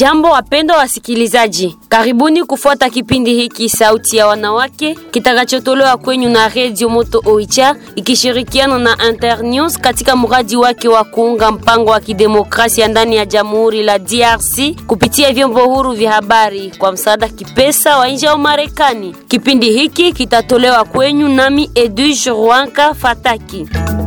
Jambo wapendwa wasikilizaji, karibuni kufuata kipindi hiki Sauti ya Wanawake kitakachotolewa kwenyu na Radio Moto Oicha ikishirikiana na Internews katika mradi wake wa kuunga mpango wa kidemokrasia ndani ya Jamhuri la DRC kupitia vyombo huru vya habari kwa msaada kipesa wa nje wa Marekani. Kipindi hiki kitatolewa kwenyu nami Edwige Rwanka Fataki.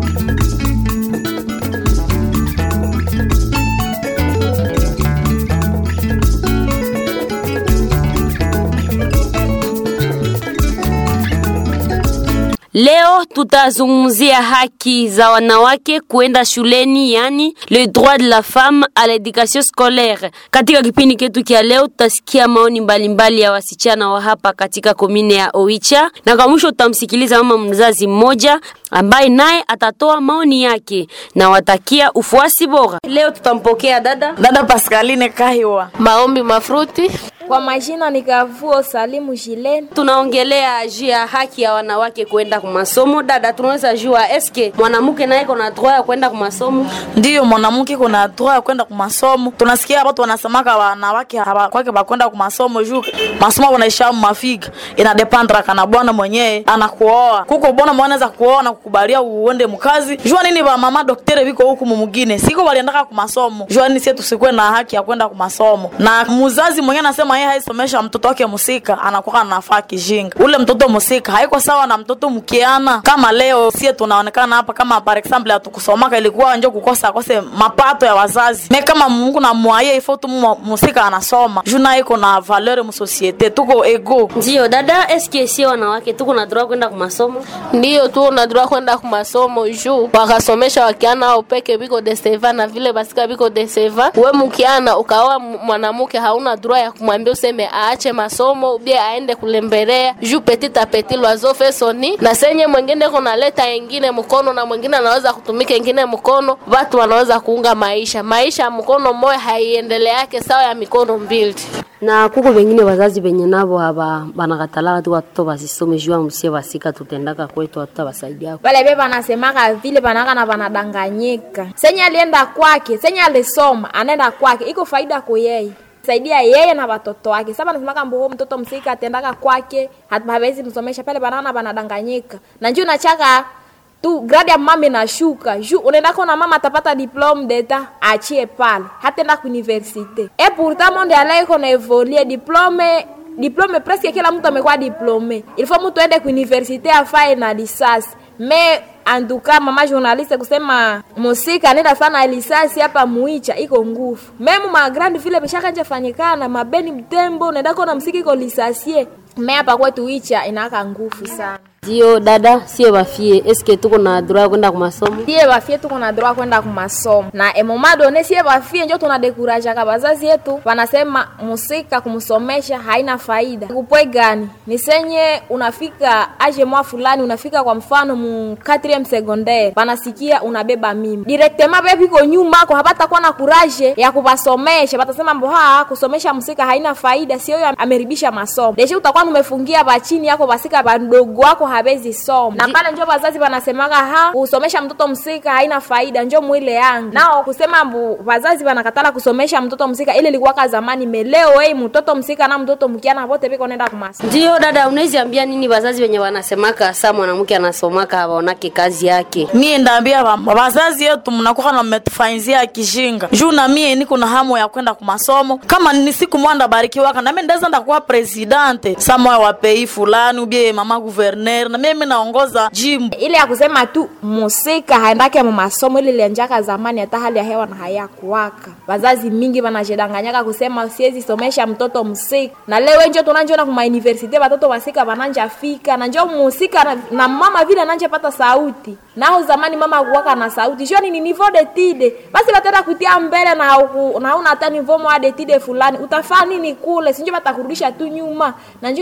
Leo tutazungumzia haki za wanawake kuenda shuleni, yani le droit de la femme à l'éducation scolaire. Katika kipindi ketu kia leo tutasikia maoni mbalimbali mbali ya wasichana wa hapa katika komine ya Oicha, na kwa mwisho tutamsikiliza mama mzazi mmoja ambaye naye atatoa maoni yake na watakia ufuasi bora. Leo tutampokea dada dada Pascaline Kahiwa. Maombi Mafruti. Kwa majina ni Kavuo Salimu Jileni. Tunaongelea juu ya haki ya wanawake kwenda kwa masomo. Dada, tunaweza jua eske mwanamke naye kuna droit ya kwenda kwa masomo? Ndiyo, mwanamke kuna droit ya kwenda kwa masomo. Tunasikia watu wanasemaka wanawake hawakwake bakwenda kwa masomo juu masomo wanaisha mafiga inadependra kana bwana mwenyewe anakuoa kuko bwana mwenyewe anaweza kuoa na kukubalia uende mkazi. Jua nini ba mama daktari biko huku mwingine siko waliendaka kwa masomo. Jua nini sisi tusikwe na haki ya kwenda kwa masomo, na mzazi mwenyewe anasema yeye haisomesha mtoto wake musika, anakuwa anafaa kijinga. Ule mtoto musika haiko sawa na mtoto mkiana. Kama leo sie tunaonekana hapa kama par example hatukusomaka, ilikuwa njo kukosa kose mapato ya wazazi. Me kama Mungu na mwaye ifo tu musika anasoma juna iko na valeur mu societe, tuko ego. Ndio dada, eske sie wanawake tuko na droit kwenda kwa masomo? Ndiyo tu unadura kwenda ku masomo juu wakasomesha wakiana au peke biko deseva na vile basika biko deseva. We mkiana ukaoa mwanamke hauna droit ya kumwambia useme aache masomo bie aende kulembelea juu petit a petit loiseau fait son nid, na senye mwingine kuna leta ingine mkono na mwingine anaweza kutumika ingine mkono, watu wanaweza kuunga maisha. Maisha ya mkono mmoja haiendeleake sawa ya mikono mbili na kuko wengine wazazi wenye nabo haba banakatala tu watoto basisome juu msie basika tutendaka kwetu watoto basaidia Wale beba nasemaka vile banaka na banadanganyika. Senye alienda kwake, senye alisoma, anaenda kwake, iko faida kwa yeye saidia yeye na watoto wake. Sasa nasemaka mboho mtoto msika atendaka kwake, hawezi msomesha pale, banana banadanganyika na njoo nachaka tu grade ya mama inashuka juu unaenda kona mama atapata diplome d'etat achie pale hatenda ku universite et pourtant monde ala iko na evolue diplome diplome presque kila mtu amekuwa diplome il faut mtu aende ku universite afae na lisasi me anduka mama journaliste kusema musika anaenda fana lisasi hapa muicha iko nguvu memu ma grand vile bishakanja fanyikana mabeni mtembo unaenda kona msiki iko lisasie me hapa kwetu icha inaka nguvu sana Dio dada, sie bafie eske tuko na droit kwenda kwa masomo? Sie bafie tuko na droit kwenda kwa masomo. Na emoma done sie bafie njo tuna dekuraja ka bazazi yetu wanasema musika kumsomesha haina faida. Kupwe gani? Ni senye unafika age mwa fulani unafika kwa mfano mu 4e secondaire wanasikia unabeba mimi. Directement bebi ko nyuma ko hapata kuwa na courage ya kubasomesha. Batasema mbo ha kusomesha musika haina faida, sio yo ameribisha masomo. Deshe utakuwa umefungia bachini yako basika bandogo wako habezi soma na pale njo wazazi wanasemaga ha kusomesha mtoto msika haina faida, njo mwile yangu nao kusema mbu wazazi wanakatala kusomesha mtoto msika, ile ilikuwa zamani. Meleo hey, mtoto msika na mtoto mkiana wote biko nenda kumasa. Ndio dada, unaweza ambia nini wazazi wenye wanasemaka saa mwanamke anasomaka hawaonake kazi yake? Mie ndaambia wazazi yetu mnakuwa na mmetufanyizia kijinga juu na mie niko na hamu ya kwenda kwa masomo. Kama ni siku mwanda barikiwaka na mimi ndaweza ndakuwa presidente samoya wa pei fulani ubie mama gouverneur na mimi naongoza jimbo ile ya kusema tu musika haendake mu masomo ile ilianjaka zamani, hata hali ya hewa na hayakuwaka. Wazazi mingi wanajedanganyaka kusema siwezi somesha mtoto msika, na leo njo tunanjona kuma universite watoto wasika wananja fika na njo musika na, na mama vile ananje pata sauti nao zamani mama kuwaka na sauti shoni ni niveau de tide basi batenda kutia mbele na hauku, na una hata niveau mwa de tide fulani utafaa nini kule sinjo batakurudisha tu nyuma na njo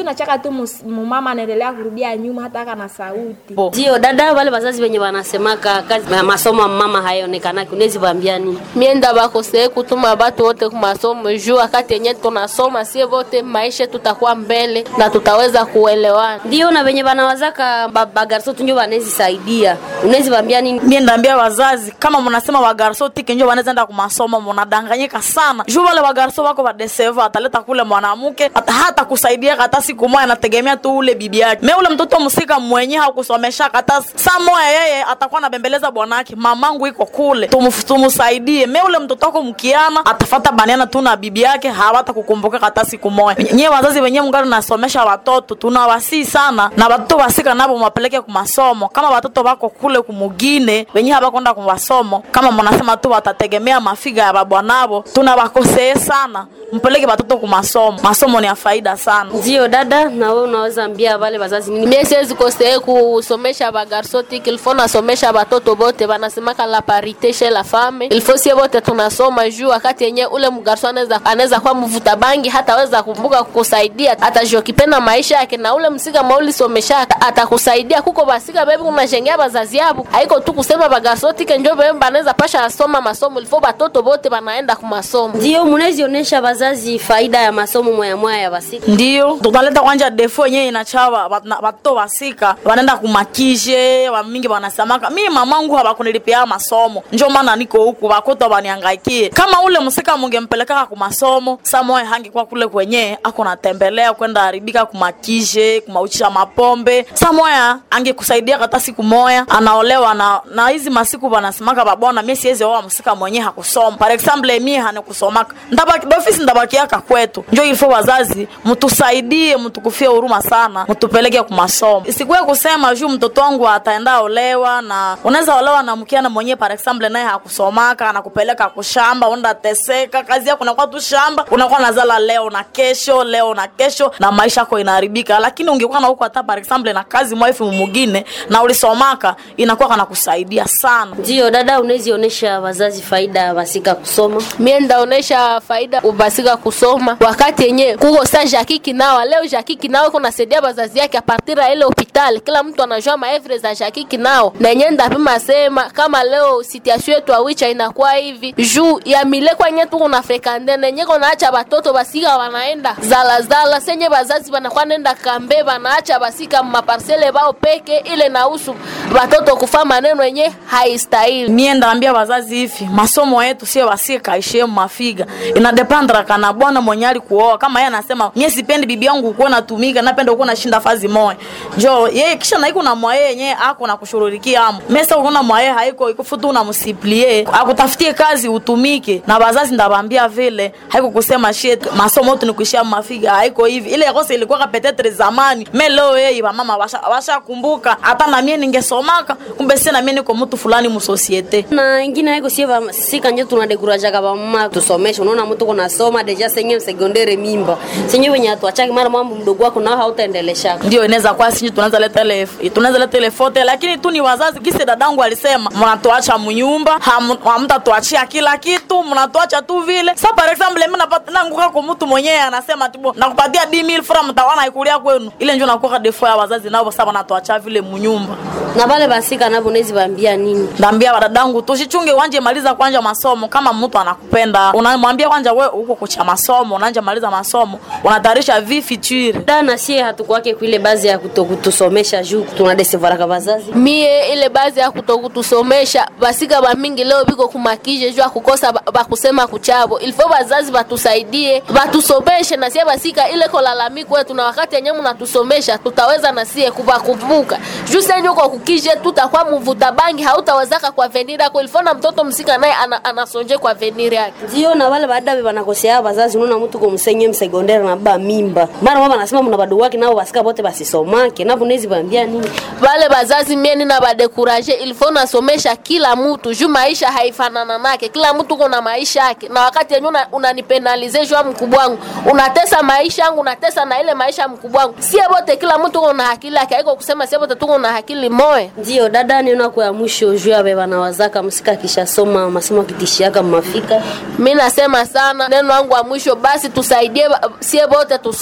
juu nachaka tu mus- mumama anaendelea kurudia nyuma hata aka na sauti Bo. ndio dada wale wazazi wenye wanasemaka kazi ya masomo ya mama hayaonekanaki unawezi waambia nini mienda bakosee kutuma batu wote kumasomo juu wakati yenye tunasoma sie wote maisha tutakuwa mbele na tutaweza kuelewana ndio na wenye wanawazaka ba- bagarso tunjo wanawezi saidia unawezi waambia nini mie ndaambia wazazi kama mnasema wagarso tike njo wanaweza enda kumasomo mnadanganyika sana juu wale wagarso wako vadeseva ataleta kule mwanamke hata, hata kusaidia hata siku moja anategemea tu ule bibi yake me ule mtoto msika mwenye hakusomesha hata saa moya yeye atakuwa anabembeleza bwanake mamangu iko kule Tumf- tumusaidie me ule mtoto wako mkiana atafata baniana tu na bibi yake hawata kukumbuka hata siku moja nyie wazazi wenyewe mngari nasomesha watoto tunawasii sana na watoto wasika nabo mwapeleke kumasomo kama watoto wako kule kumugine wenyewe hawakwenda kumasomo kama mnasema tu watategemea mafiga ya babwanabo tunawakosee sana mpeleke watoto kumasomo masomo ni ya faida sana ndio dada na wewe unaweza ambia wale wazazi nini mie siwezi kosee kusomesha bagarso tiki ilfo nasomesha batoto bote banasemaka la parite chez la femme ilfo sie bote tunasoma juu wakati yenye ule mgarso anaweza anaweza kuwa mvuta bangi hataweza kumbuka kukusaidia atajokipenda maisha yake na ule msika maulisomesha atakusaidia kuko basika bebi kunashengea bazazi yabo haiko tu kusema bagarso tike njo bebe banaweza pasha asoma masomo ilfo batoto bote banaenda kumasomo ndio munawezi onyesha wazazi faida ya masomo mwaya mwaya ya basika ndio tutaleta kwanja defo yenyewe inachawa watoto wasika wanaenda kumakishe wamingi wanasamaka mi mamangu hawakunilipia masomo njo maana niko huku wakoto waniangaikie kama ule msika mungempelekaka kumasomo samoe hangikuwa kule kwenye ako natembelea kwenda haribika kumakishe kumauchisha mapombe samoya angekusaidia hata siku moya anaolewa na na hizi masiku wanasemaka babona mie siwezi oa msika mwenye hakusoma par example mie hanikusomaka ndabaki dofisi ndabakiaka kwetu njo ilifo wazazi mtusaidie mtukufie huruma sana mtupeleke kumasomo isikuwe kusema juu mtoto wangu ataenda olewa na unaweza olewa na mkiana mwenyewe par example naye hakusomaka anakupeleka kushamba unda teseka kazi yako unakuwa tu shamba unakuwa nazala leo na kesho leo na kesho na maisha yako inaharibika lakini ungekuwa na huko hata par example na kazi mwaifu mumugine na ulisomaka inakuwa kana kusaidia sana ndio dada unawezi onyesha wazazi faida ya basika kusoma mie ndaonesha faida ubasika kusoma wakati yenye kuko sa jaki kinawa leo jaki kinao iko nasaidia bazazi yake apartir ya ile hospitali kila mtu anajua maevre za jaki kinao na yenye ndapima sema kama leo situation yetu awicha inakuwa hivi juu ya milekwa yenye tuko na frekande na yenye konaacha batoto basika wanaenda zalazala senye bazazi banakuwa nenda kambe banaacha basika maparsele bao peke ile nausu batoto kufa maneno yenye haistahili mie ndaambia wazazi hivi masomo yetu sio wasika ishie mafiga inadepandra kana bwana mwenye alikuoa kama yeye anasema mie sipendi bibi yangu ukuwa natumika napenda ukuwa nashinda fazi moya njo yeye kisha naiko na mwaye yenye ako na kushururikia amo mesa ukona mwaye haiko ikufutu unamsiplie akutafutie kazi utumike na wazazi ndabambia vile haiko kusema shit masomo yetu ni kuishia mafiga haiko hivi ile yakose ilikuwa kapetetre zamani me leo yeye wamama washakumbuka washa kumbuka. hata na mie ningesomaka kumbe si na mie niko mtu fulani musosiete na ingine haiko sie basika njo tunadekurajaga bamama tusomeshe unaona mtu kunasoma deja senye sekondere mimba senye wenye atuachaki mara mambo mdogo wako nao hautaendeleshaka ndio inaweza kuwa sinyi tunaweza leta ile tunaweza leta ile fote lakini tu ni wazazi kisi dadangu alisema mnatuacha mnyumba ham- hamtatuachia kila kitu mnatuacha tu vile sa par example mimi napata nanguka kwa mtu mwenyewe anasema tibo nakupatia 10000 francs mtawana ikulia kwenu ile ndio nakuwa defo ya wazazi nao sasa wanatuacha vile mnyumba na vale basika navo nezi bambia nini ndambia wadadangu tushichunge wanje maliza kwanja masomo kama mtu anakupenda unamwambia kwanja we uko kucha masomo unanja maliza masomo unatayarisha vi future da na sie hatukwake kuile bazi ya kutokutusomesha juu tunadesevaraka vazazi mie ile bazi ya kutokutusomesha basika bamingi leo biko kumakije juu ya kukosa ba- bakusema kuchabo ilifo bazazi batusaidie batusomeshe na sie basika ile kolalamiko wetu na wakati yenye mnatusomesha tutaweza na sie kubakumbuka juu senye uko kukije tutakuwa mvuta bangi hautawezaka kwa veniri yako ilifo na mtoto msika naye ana, anasonje kwa veniri yake ndio na vale baadabe banakosea bazazi unaona mtu kumsenye msekondere na ba mimba mara mama anasema mna bado wake nao basika bote basisomake navo nezi bambia nini vale bazazi mieni na badekuraje ilifo nasomesha kila mtu juu maisha haifanana nake kila mtu kuna maisha yake na wakati yenye una- unanipenalize juu ya mkubwa wangu unatesa maisha yangu unatesa na ile maisha ya mkubwa wangu sie bote kila mtu kuna akili yake haiko kusema sie bote tuko na akili moya ndio dada niona kwa ya mwisho juu abe banawazaka msika kishasoma masomo kitishiaka mafika mi nasema sana neno wangu wa mwisho basi tusaidie ba- sie bote tusome masomo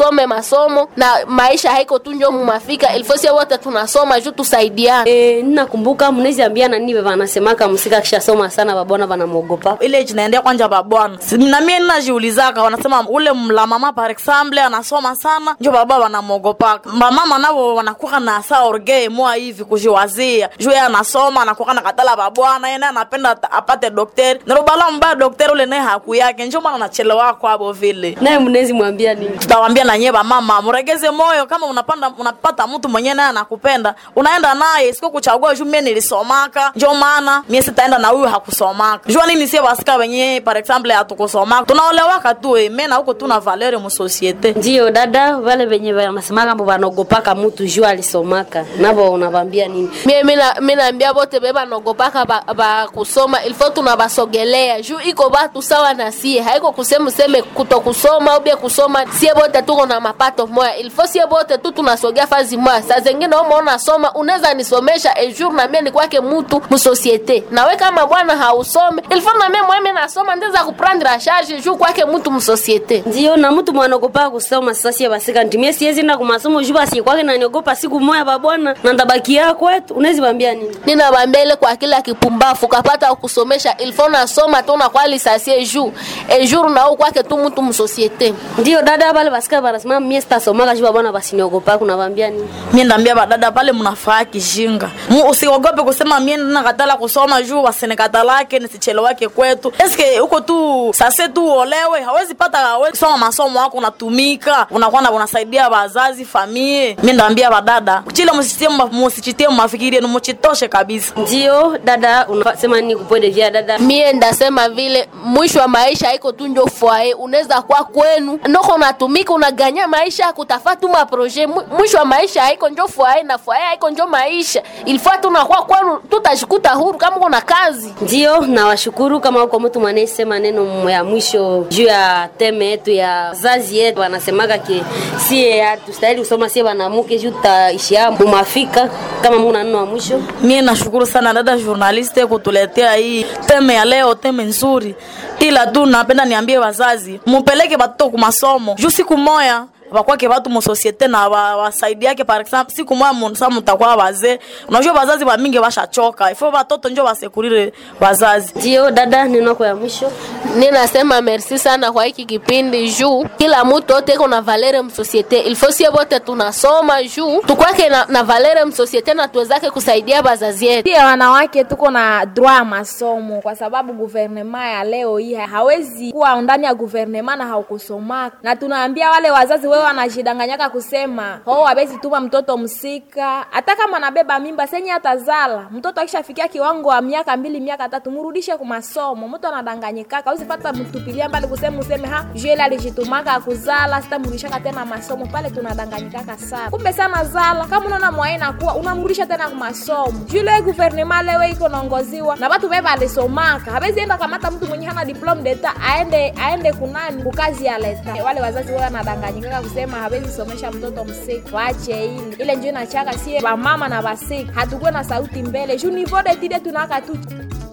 masomo na maisha haiko tu njo mumafika ilfosie wote tunasoma juu tusaidiane E, ninakumbuka mnezi ambia nani wanasemaka msika akishasoma sana babona wanamwogopa ile jinaendea kwanja babwana Si- na mie ninajiulizaka wanasema ule mla mama par exemple anasoma sana njo baba wanamwogopaka bamama navo wanakuwa na sa orge moa hivi kujiwazia juu yeye anasoma anakuwa na katala babwana yeye naye anapenda ata- apate dokteri narobala mbaya dokteri ule naye haku yake njo maana anachelewa kwabo vile naye mnezi mwambia nini tutawambia na nyie bamama mregeze moyo kama unapanda unapata mtu mwenyewe naye anakupenda unaenda naye siko kuchagua juu mie nilisomaka njo maana mie sitaenda na huyu hakusomaka jua nini sie basika wenye par exemple hatukusomaka tunaolewaka tu eh, me na huko tuna valere musosiete ndiyo dada wale venye wanasemaka mbo wanogopaka mutu juu alisomaka navo unavambia nini mie mina- minaambia bote be banogopaka ba, ba kusoma ilfo tunabasogelea juu iko batu sawa na sie haiko kusema useme kuto kusoma ubie kusoma sie bote tuko na mapato moya ilfo sie bote tu tunasogea fazi moya saa zengine umeona soma unaweza nisomesha ejour na mie ni kwake mutu musosiete nawe kama bwana hausome ilfo na mie mweme nasoma ndeza kuprendre a charge juu kwake mutu musosiete ndiyo na mtu mwanogopaka kusoma sasa sie basika ntimie siezi enda kumasomo juu basi kwake naniogopa siku moya babwana na ndabakia kwetu unezi wambia nini ninabambia ile kwa kila kipumbafu kapata kusomesha ilfo nasoma tu nakwa lisasie juu ejour nao kwake tu mutu musosiete ndiyo dada bale basika banasema mie sitasomaka juu babwana basiniogopaka unavambia nini mie ndambia badada pale mnafaa kishinga Mu- usiogope kusema mie nakatala kusoma juu wasinikatalake nisichelewake kwetu eske huko tu sase tu uolewe hawezi pata hawezi soma masomo wako unatumika unakuwa na unasaidia wazazi famie mie ndambia badada chile musichitie mma- musichitie mafikiri yenu muchitoshe kabisa ndiyo dada unasema nini kupwede vya dada mie ndasema vile mwisho wa maisha haiko tu njo fwae unaweza kwa kwenu noko unatumika unaganya maisha kutafa tu maproje Mwi- mwisho wa maisha haiko njo fwae na fwae haiko njo maisha ilifua tu nakuwa kwenu tutashikuta huru kama kuna kazi ndiyo nawashukuru kama uko mtu mwanayesema neno ya mwisho juu ya teme yetu ya zazi yetu wanasemaga ke sie hatustahili kusoma sie wanamuke juu tutaishia mumafika kama muna neno wa mwisho mie nashukuru sana dada journaliste kutuletea hii teme ya leo teme nzuri ila tu napenda niambie wazazi mupeleke batoto kumasomo juu siku moya bakwake batu musosiete na wa- wasaidiake par exemple siku moya mu- sa mutakuwa wazee unajua wazazi bamingi bashachoka ifo batoto njo basekurire wazazi ndiyo dada neno yako ya mwisho ninasema merci sana kwa hiki kipindi juu kila mtu ote iko na valere msosiete ilfo sie bote tunasoma juu tukwake na, na valere msosiete na tuwezake kusaidia bazazi yetu pia wanawake tuko na droit ya masomo kwa sababu guvernema ya leo hii hawezi kuwa ndani ya guvernema na haukusomaka na tunaambia wale wazazi wewe wanajidanganyaka kusema oh hawezi tuma mtoto msika hata kama anabeba mimba senye atazala mtoto akishafikia kiwango wa miaka mbili miaka tatu murudishe ku masomo mtu anadanganyikaka usipata mtupilia mbali kusema useme ha juele alijitumaka akuzala sitamrudishaka tena masomo pale tunadanganyikaka sana kumbe sana zala kama unaona mwaye nakuwa unamrudisha tena ku masomo jule guvernema lewe iko naongoziwa na watu beba alisomaka hawezi enda kamata mtu mwenye hana diplome deta aende aende kunani kukazi ya leta wale wazazi wao wanadanganyikaka kusema hawezi somesha mtoto msiki wache ile ile njo inachaka sie wamama na wasiki hatukuwe na sauti mbele juu nivo detide tunaka tu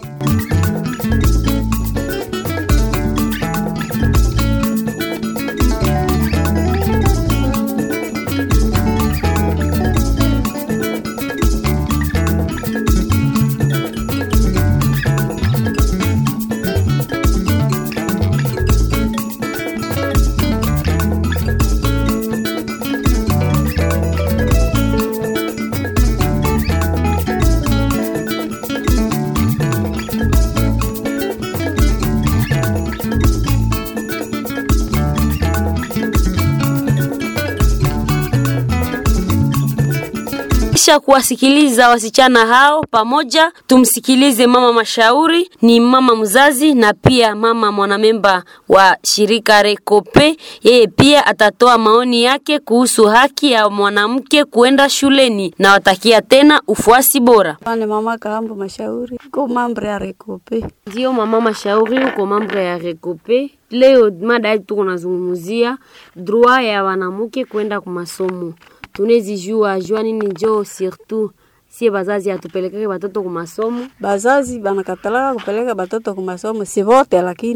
kisha kuwasikiliza wasichana hao pamoja, tumsikilize mama mashauri, ni mama mzazi na pia mama mwanamemba wa shirika Rekope. Yeye pia atatoa maoni yake kuhusu haki ya mwanamke kuenda shuleni na watakia tena ufuasi bora. Ane mama Kaambo Mashauri ko mambo ya Rekope. Ndio mama mashauri, uko mambo ya Rekope. Leo mada yetu tuko nazungumzia droit ya wanamke kwenda kwa masomo. Tunezi jua jua nini njo surtout sie bazazi atupelekeke batoto ku masomo. Bazazi banakatalaka kupeleka batoto ku masomo si vote, lakini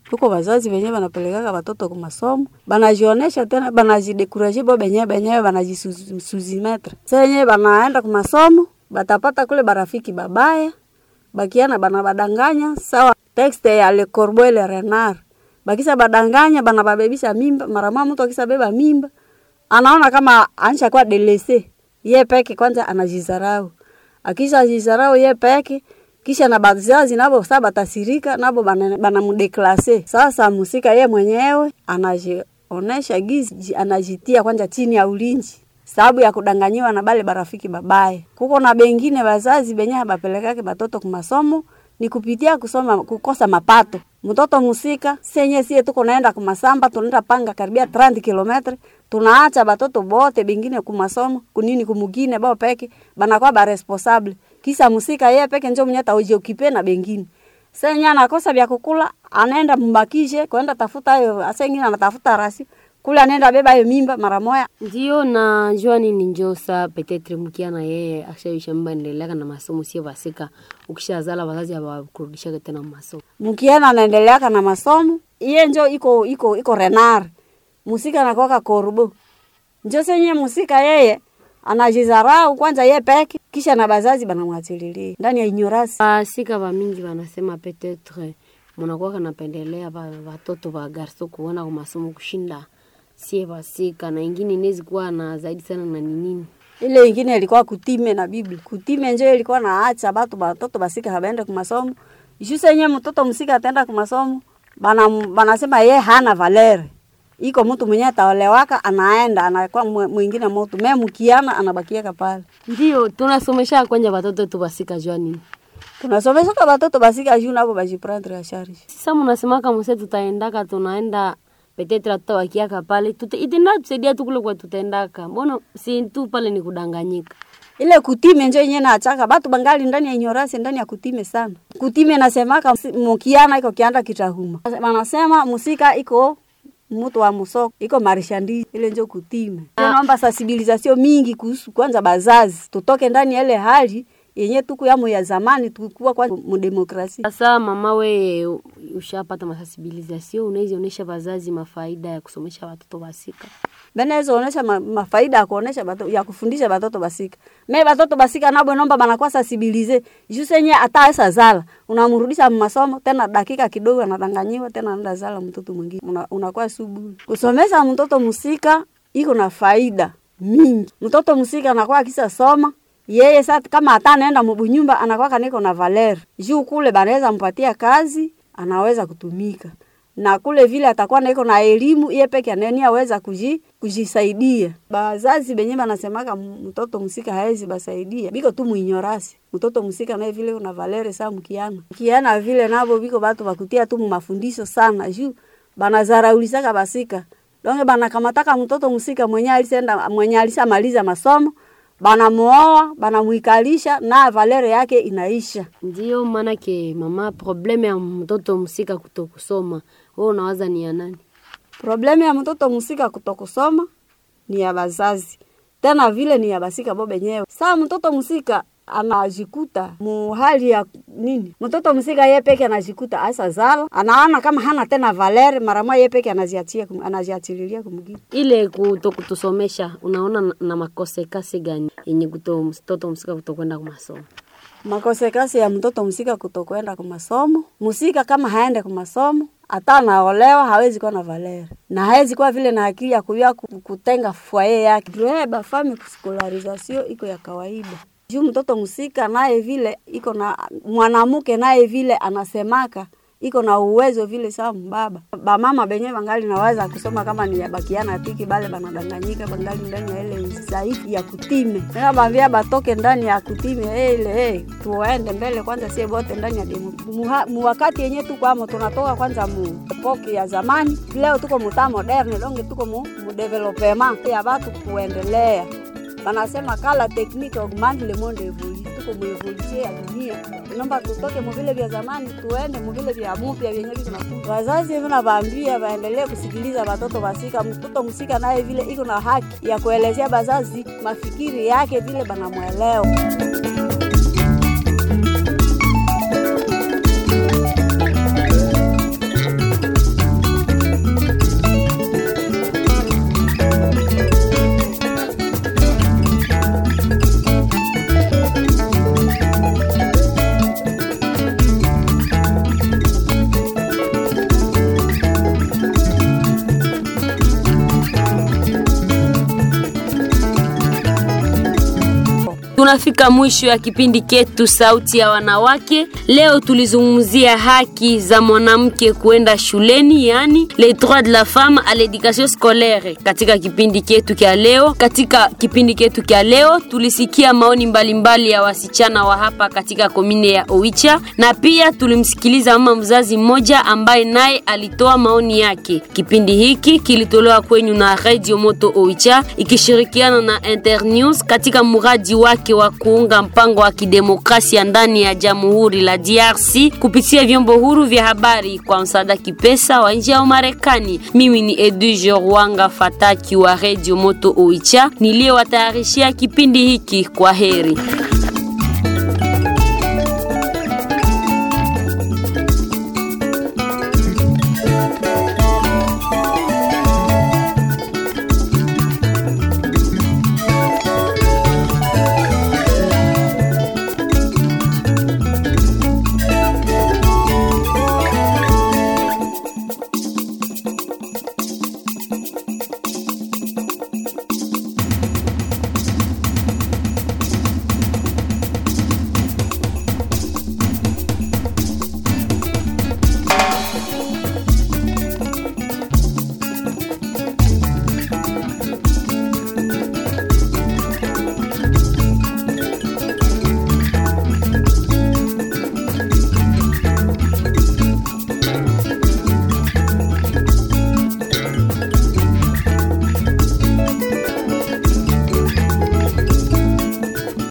huko wazazi wenyewe wanapelekaka watoto kwa masomo banajionesha tena banajidekuraje bo benyewe benyewe banajisuzimetre sa yenyewe banaenda kwa masomo batapata kule barafiki babaya bakiana bana badanganya sawa texte ya Le Corbeau le Renard bakisa badanganya bana babebisha mimba mara mama mtu akisa beba mimba anaona kama anisha kwa delese ye peke kwanza anajizarau akisha jizarau ye peke kisha na bazazi nabo sasa batasirika nabo banamudeklase sasa musika ye mwenyewe anajionesha gizi anajitia kwanza chini ya ulinzi sababu ya kudanganyiwa na bale barafiki babaye. Kuko na bengine bazazi benye bapelekake batoto kumasomo ni kupitia kusoma kukosa mapato. Mtoto musika senye sie tuko naenda kumasamba tunaenda panga karibia 30 kilometre tunaacha batoto bote bengine kumasomo kunini kumugine bao peke banakuwa ba responsable kisa musika yeye peke njo mwenye taoje ukipe na bengine senya anakosa vya kukula anaenda mbakishe kwenda tafuta hayo asengine anatafuta rasi kule anaenda beba hiyo mimba mara moya. Ndio na jua nini njosa petetre mkia na yeye akishaisha mimba endelea na masomo sio basika ukishazala wazazi hawakurudisha tena masomo. Mkiana anaendelea na masomo iye njo iko iko iko renar musika nakoka korbo njo senye musika yeye anajizarau kwanza ye peke kisha na bazazi banamwachililia ndani ya ignorance. Basika ba mingi wanasema petetre munakuwa kanapendelea watoto wa garso kuona kwa masomo kushinda sie basika na ingine inawezi kuwa na zaidi sana na nini ile ingine ilikuwa kutime na Biblia. Kutime njo ilikuwa naacha batu batoto basika habaende kumasomo. Ishu senye mtoto msika ataenda kumasomo, bana banasema ye hana valere. Iko mtu mwenye ataolewaka anaenda anakuwa mwingine mtu. Mimi mkiana anabakia pale. Ndio tunasomesha kwanja watoto tu basika jua nini? Tunasomesha kwa watoto basika juu nabo bajiprendre ya charge. Sasa mnasema kama sasa tutaendaka tunaenda petetre hata wakiaka pale itenda tusaidia tu kule kwa tutaendaka. Mbona si tu pale ni kudanganyika? Ile kutime njo yenyewe naachaka batu bangali ndani ya ignorance ndani ya kutime sana. Kutime nasemaka mukiana iko kianda kitahuma. Wanasema musika iko mtu wa musoko iko marishandi ile njo kutime. Naomba sensibilisation mingi kuhusu kwanza bazazi tutoke ndani ya ile hali yenye tuku yamo ya zamani tukua kwa mdemokrasia. Sasa mama, we ushapata masensibilisation, unaweza onesha wazazi mafaida ya kusomesha watoto basika? Benaweza onesha ma, mafaida ya kuonesha bato, ya kufundisha batoto basika. Me batoto basika nabo nomba banakuwa sensibilize. Jusenye hata esa zala, unamrudisha masomo tena dakika kidogo anadanganyiwa tena anaenda zala mtoto mwingine. Una, unakuwa subu. Kusomesha mtoto musika iko na faida mingi. Mtoto musika anakuwa akisa soma yeye sasa kama hata anaenda mbunyumba anakuwa kaniko na valer juu kule banaweza mpatia kazi anaweza kutumika na kule vile atakuwa naiko na elimu iye peke aneni aweza kuji, kujisaidia. Bazazi benye banasemaka mtoto msika haezi basaidia biko tu muinyorasi mtoto msika naye vile una valere saa mkiana kiana vile nabo biko batu bakutia tu mafundisho sana juu banazaraulisaka basika donge banakamataka mtoto msika mwenye alisenda mwenye alishamaliza masomo banamuoa banamuikalisha na valere yake inaisha. Ndio maanake mama, probleme ya mtoto msika kutokusoma, wewe unawaza ni ya nani? Probleme ya mtoto msika kutokusoma ni ya bazazi, tena vile ni ya basika bo benyewe. Saa mtoto msika anajikuta mu hali ya nini, mtoto msika ye peke anajikuta asa zala, anaona kama hana tena valere, mara moja ye peke anaziachia anaziachililia kumgine. Ile kutokutusomesha, unaona na, na makosekasi gani yenye kuto mtoto msika kutokwenda kwa masomo? Makosekasi ya mtoto msika kutokwenda kwa masomo, msika kama haende kwa masomo hata anaolewa hawezi kuwa na valere na hawezi kuwa vile na akili ya kujua kutenga fwaye yake. Juu fami skolarizasio iko ya kawaida juu mtoto msika naye vile iko na mwanamke naye vile anasemaka iko na uwezo vile sawa mbaba bamama benye bangali naweza kusoma kama ni yabakiana tiki bale banadanganyika bangali ndani ya ile zaidi ya kutime tena bambia batoke ndani ya kutime ile hey, tuende mbele kwanza sie bote ndani ya demo mu wakati yenye tuko amo tunatoka kwanza mu epoki ya zamani leo tuko muta moderne donge tuko mu, mu development ya batu kuendelea banasema kala tekniki augmente le monde évolue tuko mu evolution ya dunia nomba tutoke muvile vya zamani tuende muvile vya mupya vyenye vinakuja. Wazazi hivi navaambia waendelee kusikiliza watoto wasika. Mtoto msika naye vile iko na haki ya kuelezea bazazi mafikiri yake vile banamwelewa. tunafika mwisho ya kipindi ketu Sauti ya Wanawake. Leo tulizungumzia haki za mwanamke kuenda shuleni, yani les droits de la femme à l'éducation scolaire. Katika kipindi ketu kya leo, katika kipindi ketu kya leo tulisikia maoni mbalimbali mbali ya wasichana wa hapa katika komine ya Oicha, na pia tulimsikiliza mama mzazi mmoja ambaye naye alitoa maoni yake. Kipindi hiki kilitolewa kwenyu na Radio Moto Oicha ikishirikiana na Internews katika mradi wake wa kuunga mpango wa kidemokrasia ndani ya Jamhuri la DRC kupitia vyombo huru vya habari kwa msaada kipesa wa nje ya Marekani. Mimi ni Edwige Rwanga Fataki wa Radio Moto Oicha niliyewatayarishia kipindi hiki. Kwa heri.